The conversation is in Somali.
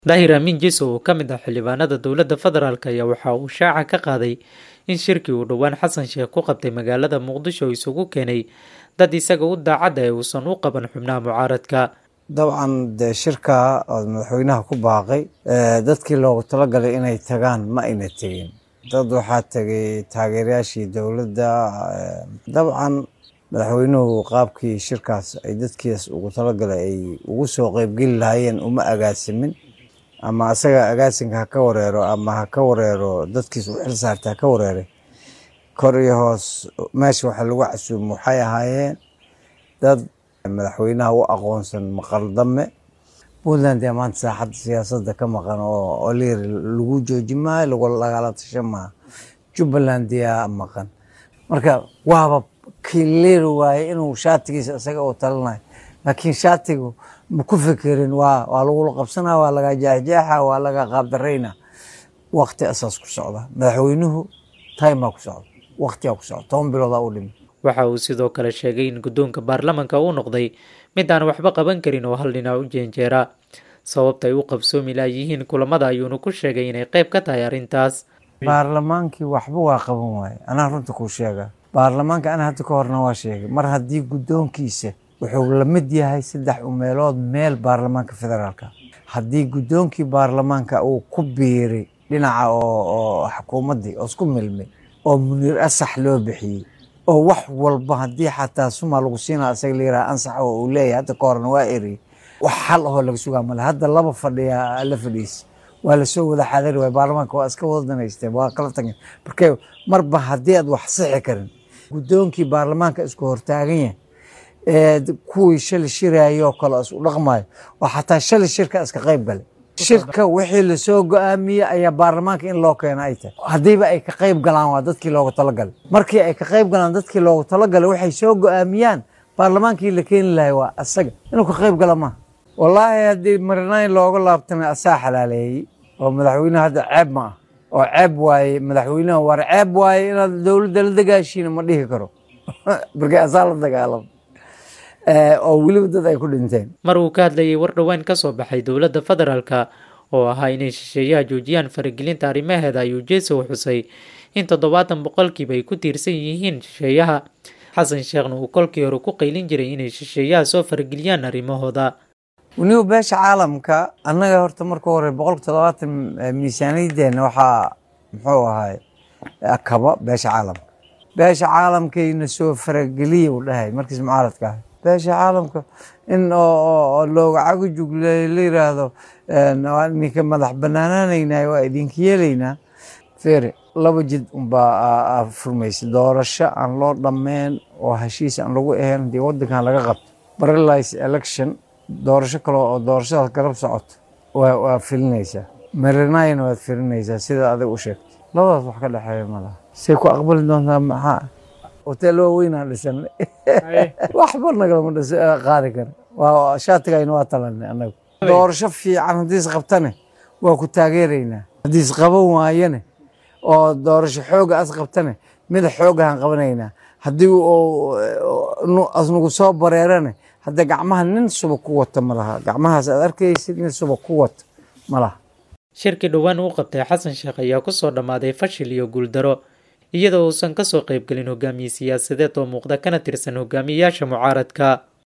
daahir amiin jiso oo ka mid ah xildhibaanada dowladda federaalk ayaa waxa uu shaaca ka qaaday in shirkii uu dhowaan xasan sheekh ku qabtay magaalada muqdisho isugu keenay dad isaga u daacadda ee uusan u qaban xubnaha mucaaradka dabcan dee shirka oo madaxweynaha ku baaqay dadkii loogu talagalay inay tagaan ma ayna tegin dad waxaa tegay taageerayaashii dowladda dabcan madaxweynuhu qaabkii shirkaas ay dadkiis ugu talagalay ay ugu soo qeybgeli lahaayeen uma agaasimin ama asaga agaasinka ha ka wareero ama ha ka wareero dadkiis u xil saarta ha ka wareeray kor iyo hoos meesha waxa lagu casuumo waxay ahaayeen dad madaxweynaha u aqoonsan maqaldame puntland ee maanta saaxadda siyaasadda ka maqan oo olir lagu jooji maayo lagu lagala tashan maaha jubbaland yaa maqan marka waaba kileeri waaye inuu shaatigiisa isaga uu talanayo laakiin shaatigu ma ku fikirin waa waa lagula qabsanaa waa laga jeexjeexa waa laga qaabdarayna waqti asaas ku socda madaxweynuhu timaa ku socda waqtigaa ku socda toban biloodaa u dhimi waxa uu sidoo kale sheegay in guddoonka baarlamanka uu noqday mid aan waxba qaban karin oo hal dhinac u jeenjeera sababta ay u qabsoomi laayihiin kulamada ayuuna ku sheegay inay qayb ka tahay arrintaas baarlamaankii waxba waa qaban waaye anaa runta kuu sheega baarlamaanka ana hadda ka horna waa sheegay mar haddii guddoonkiisa wuxuu la mid yahay saddex umeelood meel baarlamaanka federaalka haddii guddoonkii baarlamaanka uu ku biiray dhinaca oo xukuumaddii oo isku milmay oo muniir asax loo bixiyey oo wax walba haddii xataa suma lagu siinaa isaga la yiraha ansax oo uu leeyahay hadda ka horna waa eriyey wax xal ahoo laga sugaa male hadda laba fadhiya la fadhiisa waa lasoo wada xaadari waay baarlamaanka waa iska wada danaysteen waa kala tageen marka marba haddii aad wax sixi karin guddoonkii baarlamaanka isku hortaagan yahay kuwii shali shirayoo kale isu dhaqmayo oo xataa shali shirka iska qayb galay shirka wixii lasoo go-aamiyey ayaa baarlamaanka in loo keena ay tahay haddiiba ay ka qayb galaan waa dadkii loogu talagalay markii ay ka qayb galaan dadkii loogu talagalay waxay soo go-aamiyaan baarlamaankii la keeni lahay waa asaga inuu ka qayb gala maaha wallaahi haddii marinayn looga laabtana asaa xalaaleeyey oo madaxweyneha hadda ceeb ma ah oo ceeb waaye madaxweynaha war ceeb waaye inaad dowladda la dagaashiina ma dhihi karo markii asaa la dagaalamo oo weliba dad ay ku dhinteen mar uu ka hadlayay war dhowaan ka soo baxay dowladda federaalka oo ahaa inay shisheeyaha joojiyaan faragelinta arrimaheeda ayuu jeesow xusay in toddobaatan boqolkiiba ay ku tiirsan yihiin shisheeyaha xasan sheekhna uu kolkii hore ku qaylin jiray inay shisheeyaha soo farageliyaan arrimahooda weliba beesha caalamka annaga horta marka hore boqolka toddobaatan miisaaniyaddeena waxaa muxuu ahay kaba beesha caalamka beesha caalamkayna soo farageliya uu dhahay markiis mucaaradka ahay beesha caalamka in looga cagujug la yiraahdo ninka madax banaanaanaynay waa idinka yeelaynaa fere laba jid unbaa furmaysa doorasho aan loo dhammeyn oo heshiis aan lagu ahayn haddii waddankan laga qabto paralyze election doorasho kale oo doorashadaas garab socoto waa filinaysaa marinayna waad filinaysaa sida adig u sheegtay labadaas wax ka dhexeeya malaha say ku aqbali doontaa maxaa hotel waaweynaan dhisanay waxba nagalama dhis qaadi kara waa shaatigayna waa talanay annagu doorasho fiican haddii is qabtane waa ku taageeraynaa haddii is qaban waayane oo doorasho xooga as qabtane mid xoogahan qabanaynaa haddii asnagu soo bareerane hadda gacmaha nin suba ku wata ma laha gacmahaas aad arkaysid nin suba ku wata ma laha shirkii dhowaan uu qabtay xasan sheekh ayaa kusoo dhammaaday fashil iyo guuldaro iyadoo uusan kasoo qaybgelin hogaamiye siyaasadeed oo muuqda kana tirsan hogaamiyeyaasha mucaaradka